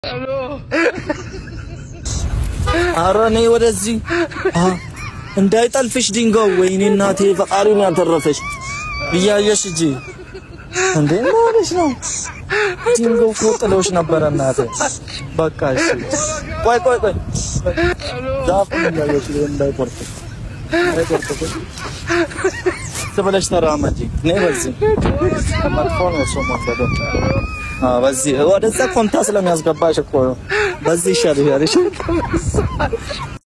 ኧረ እኔ ወደዚህ አ እንዳይጠልፍሽ ድንጋው። ወይኔ እናቴ ፈጣሪውን ያተረፈሽ እያየሽ እጂ እንዴ ማለሽ ነው። ድንጋው እኮ ጥሎሽ ነበረ እናቴ። በቃ እሺ፣ ቆይ ቆይ ቆይ ዛፉን እያየሽ እንዳይቆርጥ እንዳይቆርጥ ትብለሽ ተራመጂ። እኔ በዚህ መጥፎ ነው እሱ መንገዱ። አዎ በዚህ ወደዛ ኮንታ ስለሚያስገባሽ እኮ ነው። በዚህ ይሻልሻል። እሺ